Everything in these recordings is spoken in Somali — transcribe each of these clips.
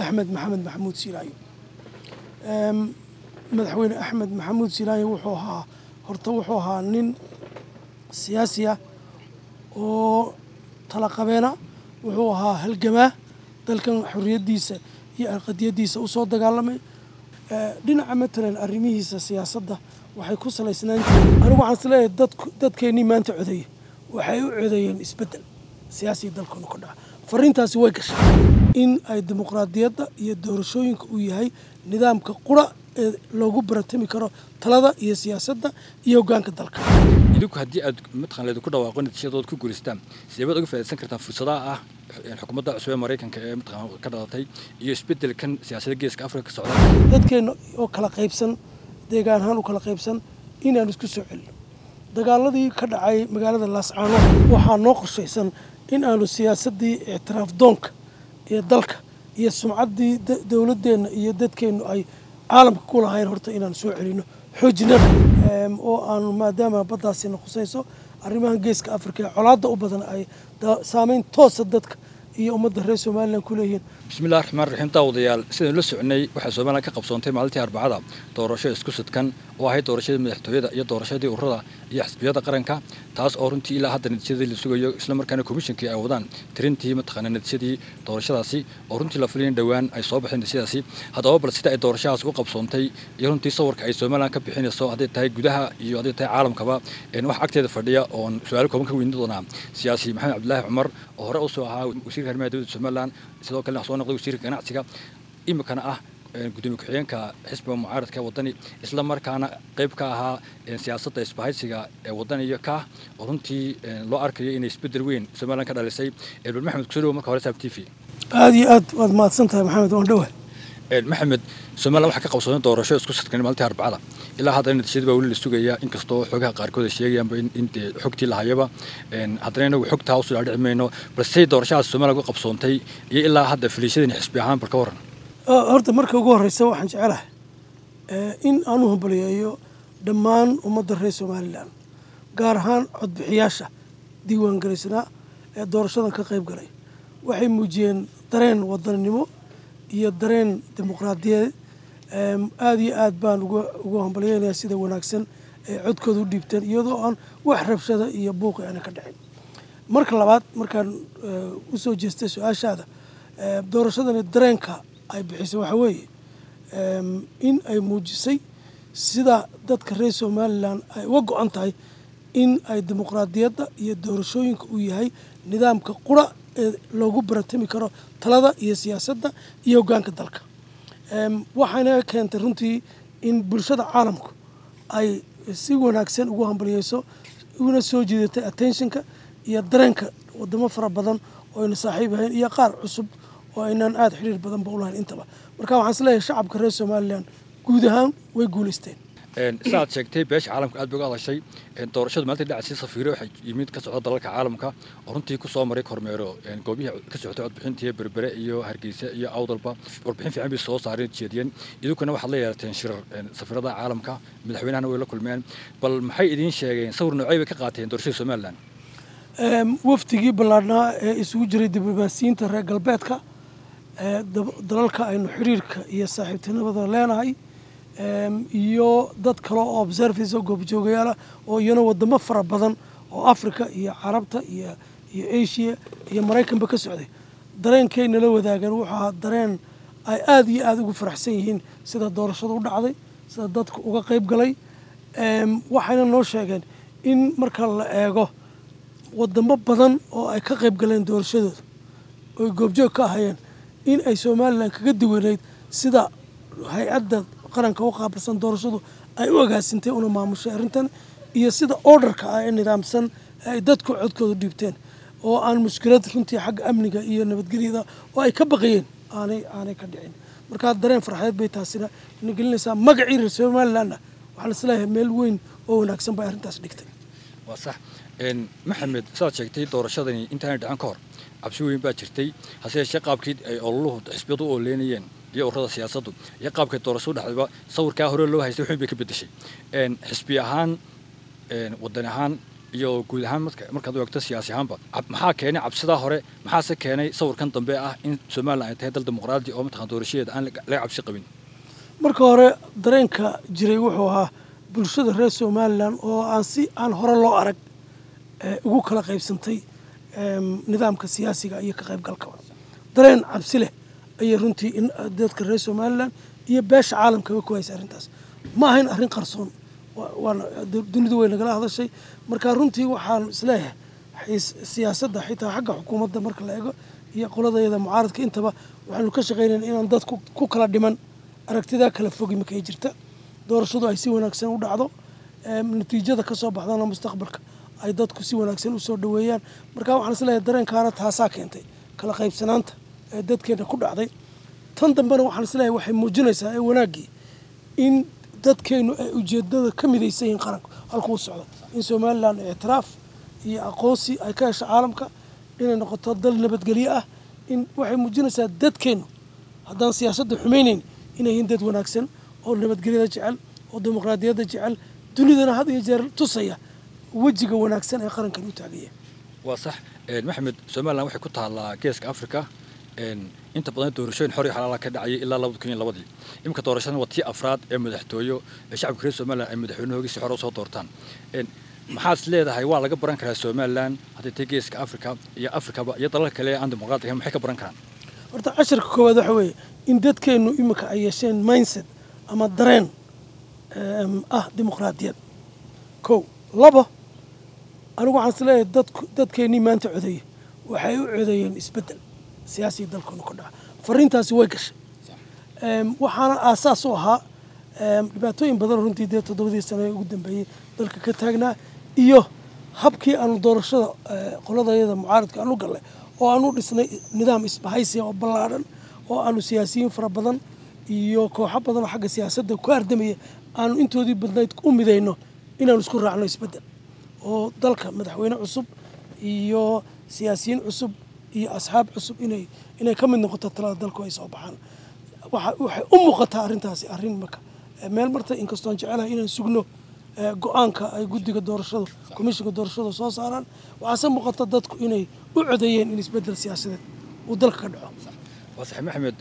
axmed maxamed maxamuud siilaayo madaxweyne axmed maxamuud siilaayo wuxuu ahaa horta wuxuu ahaa nin siyaasi ah oo talaqabeena wuxuu ahaa halgamaa dalkan xorriyaddiisa iyo alqadiyaddiisa u soo dagaalamay dhinaca matalan arrimihiisa siyaasadda waxay ku salaysnaan jireen anigu waxaan isleeyahay dadku dadkeennii maanta codeeye waxay u codeeyeen isbeddel siyaasiga dalkanu ka dhaca fariintaasi way gashay in ay dimuqraadiyadda iyo doorashooyinka uu yahay nidaamka qura ee loogu baratami karo talada iyo siyaasadda iyo hoggaanka dalka idinku haddii aad mataqan laydinku dhawaaqo natiijadood ku guulaystaan sideebaad uga faaidaysan kartaan fursadaha ah xukuumadda cusub ee maraykanka ee mataqan ka dhalatay iyo isbeddelkan siyaasadda geeska afrika ka socda dadkeenna oo kala qaybsan deegaan ahaan u kala qaybsan inaan isku soo celino dagaaladii ka dhacay magaalada laascaano waxaa noo qorshaysan in aanu siyaasaddii ictiraaf doonka ee dalka iyo sumcaddii dowladdeenna iyo dadkeennu ay caalamka ku lahayn horta inaan soo celino xoojinada oo aanu maadaama baddaasina khusayso arrimahan geeska afrika ee colaadda u badan ay saameyn toosa dadka iyo ummadda reer somalilan ku leeyihiin bismillahi raxmaan raxiim daawadayaal sidaynu la socnay waxaa somalilan ka qabsoontay maalintii arbacada doorasho isku sidkan oo ahayd doorashadii madaxtooyada iyo doorashadii ururada iyo xisbiyada qaranka taas oo runtii ilaa hadda natiijadii la sugayo islamarkaana komishinkii ay wadaan tirintii mataqaana natiijadii doorashadaasi oo runtii la filayn dhowaan ay soo baxeen natiijadaasi haddaba bal sida ay doorashadaas ugu qabsoontay iyo runtii sawirka ay somalilan ka bixinayso hadday tahay gudaha iyo hadday tahay caalamkaba wax agteeda fadhiya oon su-aalo kooban ka weyni doonaa siyaasi maxamed cabdilaahi cumar oo hore usoo ahaa wasiirka arrimaha dowladda somalilan sidoo kalena soo noqday wasiirka ganacsiga iminkana ah gudoomiye ku-xigeenka xisbiga mucaaradka ee wadani isla markaana qayb ka ahaa siyaasadda isbahaysiga ee wadaniyo ka oo runtii loo arkayo inay isbeddel weyn somalilan ka dhalisay bal maxamed kusoo marka hore saab t v aada iyo aad waad mahadsan tahay maxamed waan dhowa maxamed somalilan waxaa ka qabsoonay doorasho isku sidkan maalintii arbacada ilaa haddana natiijada baa weli la sugaya inkastoo xoogaha qaarkood ay sheegayaanba in dee xogtii lahayaba haddana inagu xogtaa usoo dhaadhici mayno balse doorashadaas somalilan uga qabsoontay iyo ilaa hadda faliishadani xisbi ahaan bal ka waran horta marka ugu horreysa waxaan jecelahay in aan u hambaliyeeyo dhammaan ummadda reer somalilan gaar ahaan codbixiyaasha diiwaangelisnaa ee doorashadan ka qayb galay waxay muujiyeen dareen wadaninimo iyo dareen dimuqraadiyadeed aada iyo aad baan ugu hambalyeynayaa sida wanaagsan ee codkooda u dhiibteen iyadoo aan wax rabshada iyo buuqi aana ka dhicin marka labaad markaan usoo jeestay su-aashaada doorashadani dareenka ay bixisay waxaa weeye in ay muujisay sida dadka reer somalilan ay uga go-an tahay in ay dimuqraadiyadda iyo doorashooyinka uu yahay nidaamka qura ee loogu baratami karo talada iyo siyaasadda iyo hoggaanka dalka waxayna keentay runtii in bulshada caalamku ay si wanaagsan ugu hambaliyeyso una soo jiidatay attentionka iyo dareenka wadamo fara badan oo ayna saaxiib ahayn iyo qaar cusub oo aynaan aada xiriir badanba u lahayn intaba marka waxaan isleeyahay shacabka reer somalilan guud ahaan way guulaysteen saaad sheegtay beesha caalamka aad bay uga hadashay doorashada maalinta dhacasi safiiro waxay yimid ka socda dalalka caalamka oo runtii kusoo maray kormeero goobihii ka socotay codbixintii berbere iyo hargeysa iyo awdalba warbixin fiican bay soo saareen jeediyeen idinkuna waxaad la yeelateen shirar safiirada caalamka madaxweynahana way la kulmeen bal maxay idiin sheegeen sawir noocay bay ka qaateen doorashada somalilan wafdigii ballaadhnaa ee isugu jiray diblomaasiyiinta reer galbeedka dalalka aynu xiriirka iyo saaxiibtinimada leenahay iyo dad kale oo observis oo goobjoogayaala oo iyana wadamo fara badan oo africa iyo carabta iyo iyo asia iyo maraykanba ka socday dareenkay nala wadaagaan wuxuu ahaa dareen ay aada iyo aada ugu faraxsan yihiin sida doorashadu u dhacday sida dadku uga qayb galay waxayna noo sheegeen in marka la eego wadamo badan oo ay ka qayb galeen doorashadooda oy goobjoog ka ahayeen in ay somalilan kaga duwaneyd sida hay-adda qaranka u qaabilsan doorashadu ay u agaasintay una maamushay arrintan iyo sida orderka ah ee nidaamsan ay dadku codkooda dhiibteen oo aan mushkilad runtii xagga amniga iyo nabadgelyada oo ay ka baqayeen aanay aanay ka dhicin markaa dareen farxeed bay taasina ina gelinaysaa magacii reer somalilanna waxaan isleeyahay meel weyn oo wanaagsan bay arrintaas dhigtay waa sax maxamed saad sheegtay doorashadani intaanay dhacan ka hor cabsi weyn baa jirtay hase yeeshee qaabkii ay ololuhu xisbiyadu u oleynayeen iyo ururada siyaasaddu iyo qaabkay doorashadu dhexdayba sawirkaa hore loo haystay waxweyn bay ka beddeshay xisbi ahaan wadan ahaan iyo guud ahaan markaad u eegto siyaasi ahaanba maxaa keenay cabsidaa hore maxaase keenay sawirkan dambe ah in somalilan ay tahay dal dimuqraadi oo mataqan doorashadeeda aan laga cabsi qabin marka hore dareenka jiray wuxuu ahaa bulshada reer somalilan oo aan si aan hore loo arag ugu kala qaybsantay nidaamka siyaasiga iyo ka qaybgalkaba dareen cabsi leh ayay runtii in dadka reer somalilan iyo beesha caalamkaba ku haysa arrintaas ma ahayn arrin qarsoon waana dunidu way nagala hadashay marka runtii waxaan isleeyahay siyaasadda xitaa xagga xukuumadda marka la eego iyo qoladayada mucaaradka intaba waxaanu ka shaqaynayna inaan dad ku kala dhiman aragtidaa kala fogi markay jirta doorashadu ay si wanaagsan u dhacdo natiijada ka soo baxdana mustaqbalka ay dadku si wanaagsan usoo dhaweeyaan marka waxaan isleeyahay dareenkaana taasaa keentay kala qaybsanaanta ee dadkeena ku dhacday tan dambena waxaan isleeyahay waxay muujinaysaa ee wanaaggii in dadkeenu ay ujeedada ka midaysan yihiin qaranku halkuu socdo in somalilan ictiraaf iyo aqoonsi ay ka hesho caalamka inay noqoto dal nabadgelyo ah in waxay muujinaysaa dadkeenu haddaan siyaasadda xumaynayn inay yihiin dad wanaagsan oo nabadgelyada jecel oo dimuqraadiyadda jecel dunidana had iyo jeer tusaya wejiga wanaagsan ee qarankan u taagaya waa sax maxamed somalilan waxay ku taallaa geeska africa inta badan doorashooyin xor iyo xalaala ka dhacayay ilaa labada kun iyo labadii iminka doorashadan waa tii afraad ee madaxtooyo ee shacabka reer somalilan ay madaxweynahoogii si xore usoo doortaan maxaad is leedahay waa laga baran karaa somalilan hadday tahay geeska africa iyo africaba iyo dalalka kale aan dimuqraadi ahayn maxay ka baran karaan horta casharka koowaad waxa weeye in dadkeennu iminka ay yeesheen mindset ama dareen ah dimuqraadiyad kow labo anigu waxaan is leeyahay dadku dadkeennii maanta codeeye waxay u codeeyeen isbeddel siyaasiga dalkanu ka dhaca fariintaasi way gashay waxaana aasaas u ahaa dhibaatooyin badan runtii dee toddobadii sano ee ugu dambeeyey dalka ka taagnaa iyo habkii aanu doorashada qoladayada mucaaradka aanu gallay oo aanu dhisnay nidaam isbahaysiya oo ballaadhan oo aanu siyaasiyiin fara badan iyo kooxo badan oo xagga siyaasadda ku ardamaya aanu intoodii badnayd u midayno inaanu isku raacno isbeddel oo dalka madaxweyne cusub iyo siyaasiyiin cusub iyo asxaab cusub inay inay ka mid noqoto talada dalku ay soo baxaan waxay u muuqataa arrintaasi arrin marka meel marta inkastoon jecelahay inaan sugno go-aanka ay guddiga doorashadu komishinka doorashadu soo saaraan waxaase muuqata dadku inay u codeeyeen in isbeddel siyaasadeed uu dalka ka dhaco waa sax maxamed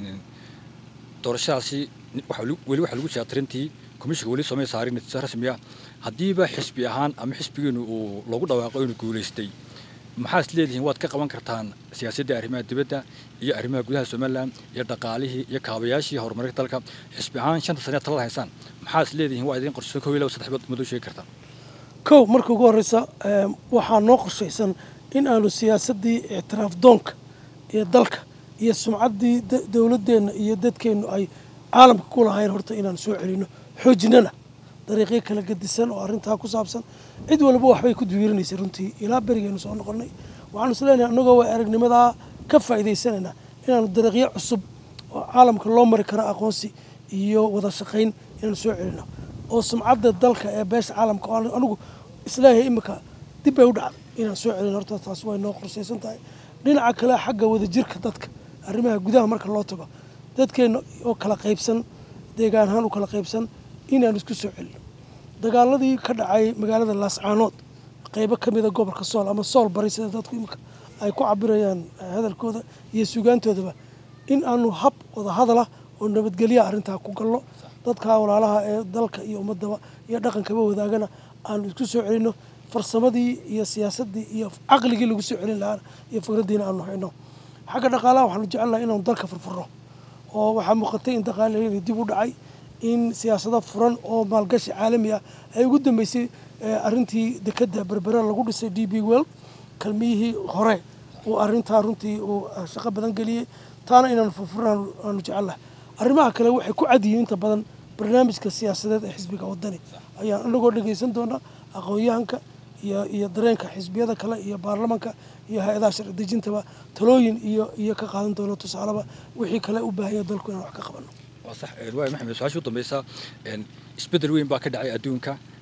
doorashadaasi weli waxaa lagu jiraa tirintii komishinka weli soomay saarin natiijo rasmi ah haddiiba xisbi ahaan ama xisbigiinu uu lagu dhawaaqo inuu guulaystay maxaa is leedihiin waad ka qaban kartaan siyaasadda arrimaha dibadda iyo arrimaha gudaha somalilan iyo dhaqaalihii iyo kaabayaashii horumarinta dalka xisbi ahaan shanta sane talada haysaan maxaa is leedihiin waa idin qorsho kow iyo laba saddex bood muddo sheegi kartaan kow marka ugu horreysa waxaa noo qorshaysan in aanu siyaasaddii ictiraaf doonka iyo dalka iyo sumcaddii dowladdeenna iyo dadkeennu ay caalamka ku lahayn horta inaan soo celino xoojinana dariiqyo kala gedisan oo arrintaa ku saabsan cid walba waxbay ku duwiirinaysay runtii ilaa berigeenu soo noqonnay waxaanu is leenahay annagoo way aragnimadaa ka faa'iidaysanaynaa inaanu dariiqyo cusub oo caalamka loo mari karo aqoonsi iyo wada shaqayn inaanu soo celino oo sumcadda dalka ee beesha caalamka oo anigu isleeyahay imika dib bay u dhacday inaan soo celino horta taas way noo qorsaysan tahay dhinaca kale xagga wadajirka dadka arrimaha gudaha marka loo tago dadkeenna oo kala qaybsan deegaan ahaan u kala qaybsan inaan isku soo celino dagaaladii ka dhacay magaalada laascaanood qeybo ka mida gobolka sool ama sool bari sida dadku imika ay ku cabirayaan hadalkooda iyo sugaantoodaba in aanu hab wada hadalah oo nabadgelya arrintaa ku galno dadka walaalaha ee dalka iyo ummadaba iyo dhaqankaba wadaagana aanu isku soo celino farsamadii iyo siyaasaddii iyo caqligii lagu soo celin lahaa iyo fikraddiina aanu hayno xagga dhaqaalaha waxaanu jecelnahay inaanu dalka furfurno oo waxaa muuqatay in dhaqaalaheyni dib u dhacay in siyaasado furan oo maalgashi caalami ah ay ugu dambeysay arrintii dekadda berbera lagu dhisay d b well kalmiyihii hore uu arrintaa runtii uu shaqo badan geliyey taana inaanu furfurna aanu jecelnahay arrimaha kale waxay ku cadyihiin inta badan barnaamijka siyaasadeed ee xisbiga wadani ayaan anagoo dhegaysan doonaa aqoon-yahanka iyo iyo dareenka xisbiyada kale iyo baarlamanka iyo hay-adaha sharci dejintaba talooyin iyo iyo ka qaadan doono tusaaleba wixii kale u baahanya dalku inaan wax ka qabano waa sax waay maxamed su-aasha u dambaysa isbeddel weyn baa ka dhacay adduunka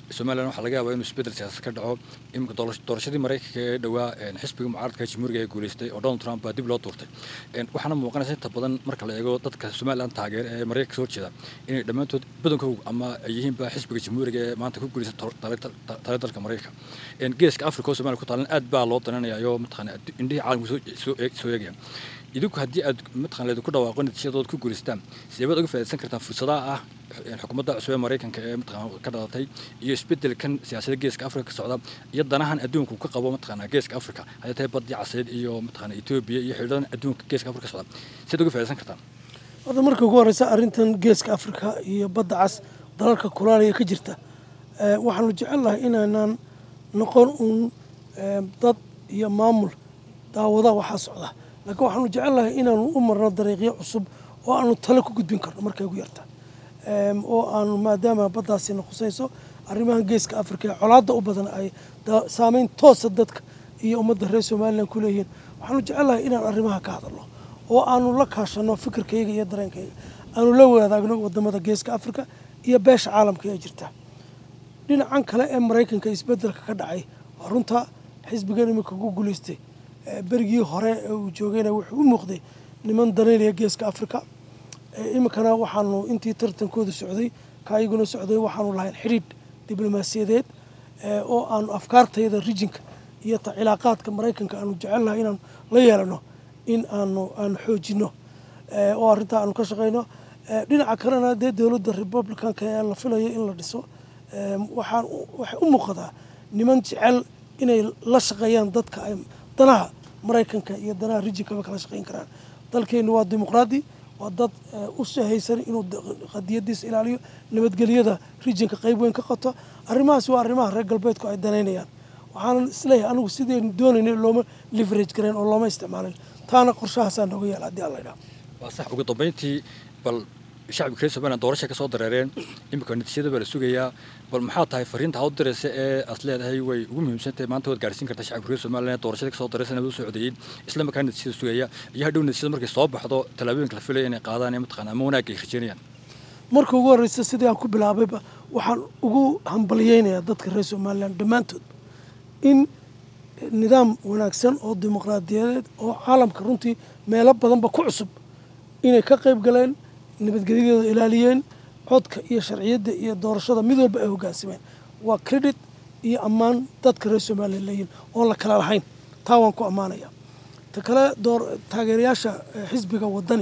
somalilan waxaa laga yaabaa inuu isbeddel siyaasad ka dhaco iminka doorashadii maraykanka ee dhowaa xisbiga mucaaradka jamhuuriga ee guuleystay oo donald trump baa dib loo tuurtay waxaana muuqanaysa inta badan marka la eego dadka somalilan taageera ee maraykanka kasoo horjeeda inay dhammaantood badankooga ama ay yihiinba xisbiga jamhuuriga ee maanta ku guuleystay tale dalka maraykanka geeska africa oo somaliya ku taalan aad baa loo dananayayo mataqaana indhihii caalamka soo eegaya idinku haddii aad mataqana idinku dhawaaqo natiijadood ku guulaystaan sideebaad uga faaidaysan kartaan fursadaha ah xukuumadda cusub ee maraykanka ee mataqana ka dhalatay iyo isbeddelkan siyaasadda geeska afrika ka socda iyo danahan adduunku ka qabo mataqana geeska afrika hadday tahay badii caseed iyo mataqana etoobiya iyo xidhiidhadan adduunka geeska afrika ka socda sidaad uga faaidaysan kartaan horta marka ugu horeysa arrintan geeska afrika iyo badda cas dalalka kulaaliya ka jirta waxaanu jecel lahay inaanaan noqon uun dad iyo maamul daawada waxaa socda laakiin waxaanu jecel lahay inaanu u marno dariiqyo cusub oo aanu tale ku gudbin karno markay ugu yarta oo aanu maadaama baddaasina khusayso arrimahan geeska afrika ee colaadda u badan ay saameyn toosa dadka iyo ummadda reer somalilan ku leeyihiin waxaanu jecel lahay inaan arrimaha ka hadalno oo aanu la kaashano fikirkayga iyo dareenkayga aanu la wadaagno wadamada geeska afrika iyo beesha caalamka ee jirta dhinacan kale ee maraykanka isbedelka ka dhacay waa runta xisbigan iminka ku guulaystay berigii hore ee uu joogayna wuxuu u muuqday niman danaynaya geeska afrika iminkana waxaanu intii tartankooda socday ka ayaguna socday waxaanu lahayn xidhiidh diblomaasiyadeed oo aanu afkaartayda rijinka iyo ta cilaaqaadka maraykanka aanu jecelnahay inaanu la yeelano in aanu aanu xoojino oo arrintaa aanu ka shaqayno dhinaca kalena dee dowladda republicanka ee la filayo in la dhiso waxaan waxay u muuqataa niman jecel inay la shaqeeyaan dadka ay danaha maraykanka iyo danaha rijinkaba kala shaqeyn karaan dalkeenu waa dimuqraadi waa dad u sahaysan inuu qadiyadiisa ilaaliyo nabadgelyada rijinka qayb weyn ka qato arrimahaas waa arrimaha reer galbeedku ay danaynayaan waxaanan isleeyahay anigu sidaynu doonaynay looma liverage gareen oo looma isticmaalin taana qorshahaasaa nooga yaala haddii alla idhaha waa sax ugu dambeyntii bal shacabka reer somaliland doorasha ka soo dareereen iminka natiijada baa la sugayaa bal maxaa tahay fariinta aad u diraysa ee aad leedahay way ugu muhiimsan tahay maanta waad gaarsiin kartaa shacabka reer somaliland ee doorashada kasoo dareersan u soo codeeyey isla markaa natiijada sugaya iyo hadhow natiijada markay soo baxdo tallaabooyinka la filaya inay qaadaan ee mataqaana ama wanaagga ay rajeynayaan marka ugu horreysa sidii aan ku bilaabayba waxaan ugu hambalyeynayaa dadka reer somaliland dhammaantood in nidaam wanaagsan oo dimuqraadiyadeed oo caalamka runtii meelo badanba ku cusub inay ka qayb galeen nabadgelyadooda ilaaliyeen codka iyo sharciyadda iyo doorashada mid walba ay hogaansameen waa credit iyo ammaan dadka reer somalilan leeyihin oon la kala lahayn taa waan ku ammaanaya ta kale door taageerayaasha xisbiga wadani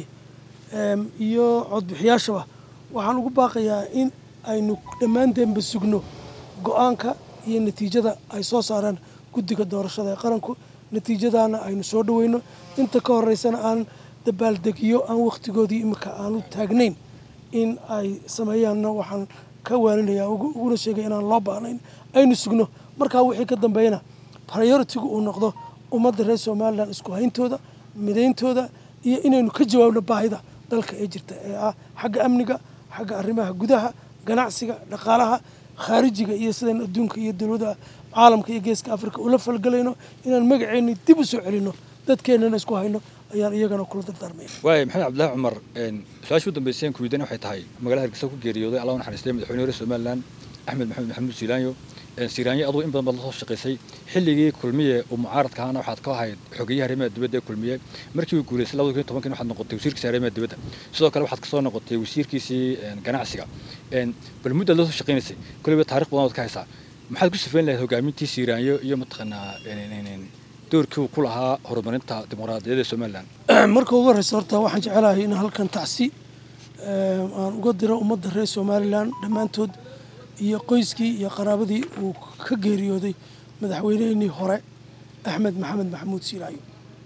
iyo codbixiyaashaba waxaan ugu baaqayaa in aynu dhammaanteenba sugno go-aanka iyo natiijada ay soo saaraan guddiga doorashada ee qaranku natiijadaana aynu soo dhaweyno inta ka horeysana aan dabaaldegiyo aan wakhtigoodii imika aanu taagnayn in ay sameeyaanna waxaan ka waaninaya uguna sheegay inaan loo baahnayn aynu sugno markaa wixii ka dambeeyana prioritigu uu noqdo ummadda reer somalilan isku hayntooda midayntooda iyo inaynu ka jawaabno baahida dalka ee jirta ee ah xagga amniga xagga arrimaha gudaha ganacsiga dhaqaalaha khaarijiga iyo sidaan adduunka iyo dowladaha caalamka iyo geeska africa ula falgelayno inaan magaceenni dib u soo celino dadkeennana isku hayno ayaan iyagana kula dardaarmaya waay maxamed cabdillahi cumar su-aashii u dambeyseen kuweydan waxay tahay magaalada hargeysa ku geeriyooday allah u naxariistay madaxweyne hore somaliland axmed maxamed maxamuud siilaanyo siiraanyo adugu in badan baad la soo shaqaysay xilligii kulmiye uu mucaaradka ahaana waxaad ka ahayd xogeyaha arrimaha dibadda ee kulmiye markii uu guulaystay labada kun iyo tobankiina waxaad noqotay wasiirkiisa arrimaha dibadda sidoo kale waxaad kasoo noqotay wasiirkiisii ganacsiga bal muddaad la soo shaqaynaysay kolliba taarikh badan ood ka haysaa maxaad ku sifeyn lahayd hogaamintii siiraanyo iyo mataqaanaa doorkii uu ku lahaa horumarinta dimuqraadiyadda ee somaliland marka ugu horreysa horta waxaan jecelahay in halkan tacsi aan uga diro ummadda reer somalilan dhammaantood iyo qoyskii iyo qaraabadii uu ka geeriyooday madaxweynehennii hore axmed maxamed maxamuud siilaayo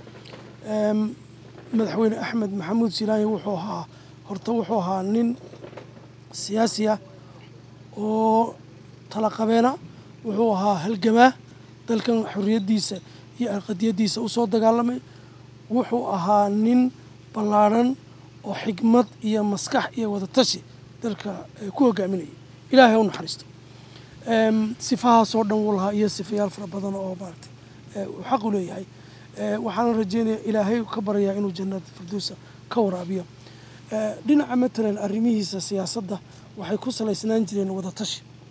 madaxweyne axmed maxamuud siilaayo wuxuu ahaa horta wuxuu ahaa nin siyaasi ah oo talaqabeena wuxuu ahaa halgamaa dalkan xorriyaddiisa iyo arqadiyaddiisa usoo dagaalamay wuxuu ahaa nin ballaadhan oo xikmad iyo maskax iyo wadatashi dalka ku hogaaminayay ilaahay u naxariisto sifahaasoo dhan wuu lahaa iyo sifayaal fara badan oo maaragtay uu xaq u leeyahay waxaana rajeynaya ilaahay ka baryaa inuu jannada firdowsa ka waraabiyo dhinaca matalan arrimihiisa siyaasadda waxay ku salaysnaan jireen wadatashi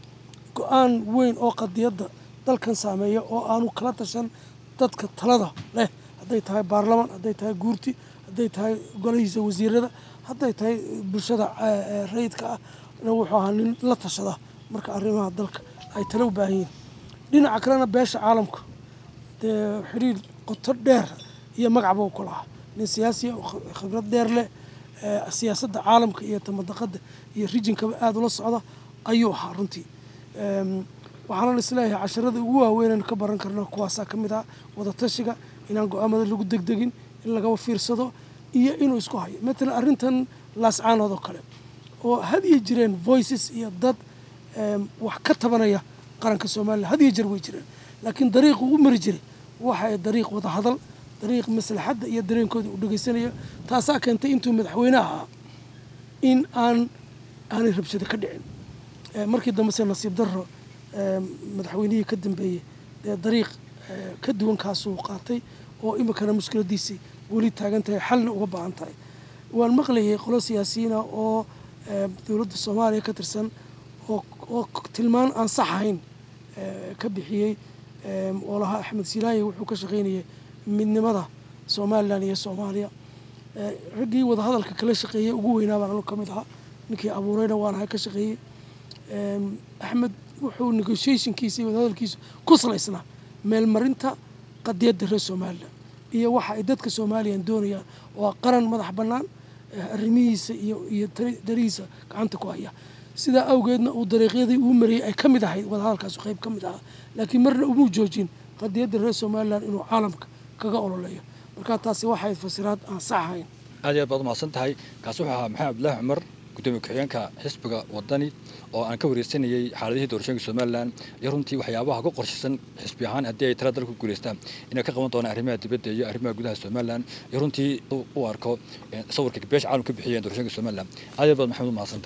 go-aan weyn oo qadiyadda dalkan saameeya oo aanu kala tashan dadka talada leh hadday tahay baarlaman hadday tahay guurti hadday tahay golahiisa wasiirada hadday tahay bulshada rayidka ah wuxuu ahaa nin la tashada marka arrimaha dalka ay tala u baahan yihin dhinaca kalena beesha caalamka dee xiriir qoto dheer iyo magacba u ku lahaa nin siyaasiya khibrad dheer leh siyaasadda caalamka iyo tamadaqada iyo rijinkaba aada ula socda ayuu ahaa runtii waxaanan isleeyahay casharada ugu waaweynaynu ka baran karno kuwaasaa ka mid ah wadatashiga inaan go-aamada lagu degdegin in lagaba fiirsado iyo inuu isku hayo matalan arrintan laascaanood oo kale oo had iyo jireen voices iyo dad wax ka tabanaya qaranka somalilan had iyo jeer way jireen laakiin dariiq ugu mari jiray waxa ay dariiq wada hadal dariiq maslaxadda iyo dareenkooda uu dhegaysanayo taasaa keentay intuu madaxweyne ahaa in aan aanay rabshado ka dhicin markii dambese nasiib darro madaxweynihii ka dambeeyey dee dariiq ka duwan kaasuu qaatay oo iminkana mushkiladiisii weli taagan tahay xalna uga baahan tahay waan maqlayay qolo siyaasiyiina oo dowladda soomaaliya ka tirsan oo tilmaan aan sax ahayn ka bixiyey oo lahaa axmed silaaye wuxuu ka shaqaynayay midnimada somalilan iyo soomaaliya raggii wadahadalka kala shaqeeyey ugu weynaa baan anu ka mid ahaa ninkii abuureyna waan ahay ka shaqeeyey axmed wuxuu negotiationkiisa iyo wadahadalkiisa ku salaysnaa meelmarinta qadiyadda reer somalilan iyo waxa ay dadka somalilan doonayaan oo qaran madax bannaan arrimihiisa iyo iyo darihiisa gacanta ku haya sidaa awgeedna uu dariiqyadii uu mariyey ay ka mid ahayd wadahadalkaas qayb ka mid ahaa laakiin marna umuu joojin qadiyadda reer somalilan inuu caalamka kaga ololeeyo marka taasi waxay fasiraad aan sax ahayn aad iyo aad baad umahadsan tahay kaasi wuxuu ahaa maxamed abdullaahi cumar gudoomiye ku-xigeenka xisbiga wadani oo aan ka wareysanayey xaaladihii doorashooyinka somalilan iyo runtii waxyaabaha ku qorshaysan xisbi ahaan haddii ay tala dalka ku guuleystaan inay ka qaban doonaan arrimaha dibadda iyo arrimaha gudaha somalilan iyo runtii u arko sawirka beesha caalamka ka bixiyeen doorashooyinka somalilan aad iyo aad baad maxamed umahadsan